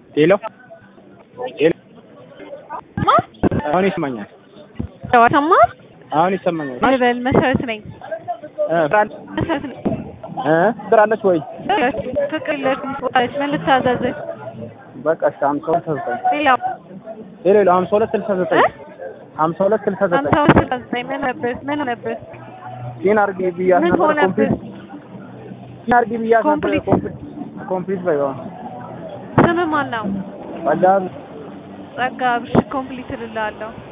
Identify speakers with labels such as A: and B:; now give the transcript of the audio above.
A: ሄሎ ሄሎ
B: ማ
A: አሁን ይሰማኛል።
B: ሰማ
A: አሁን ይሰማኛል።
B: ልበል መሰረት ነኝ
A: እ ፍራን
B: መሰረት ነኝ
A: እ ብራለች ወይ
B: ፍቅር የለሽም ትወጣለች ምን ልታዘዝህ
A: በቃ እሺ ሀምሳ ሁለት ስልሳ ዘጠኝ
B: ሌላው
A: ሄሎ ሄሎ ሀምሳ ሁለት ስልሳ ዘጠኝ
B: እ?
A: ሀምሳ ሁለት ስልሳ ዘጠኝ
B: ሀምሳ ሁለት ስልሳ ዘጠኝ ምን ነበር ምን ነበር
A: ሲን አርጊ ብያት
B: ምን
A: ነበር
B: ሆነብህ?
A: ኮምፕሊት ሲን አርጊ ብያት ነበር
B: ኮምፕሊት?
A: ኮምፕሊት ኮምፕሊት በይዋ
B: ስምህ ማን ነው
A: ጸጋ
B: ጸጋ ብሽ ኮምፕሊት እልልሃለሁ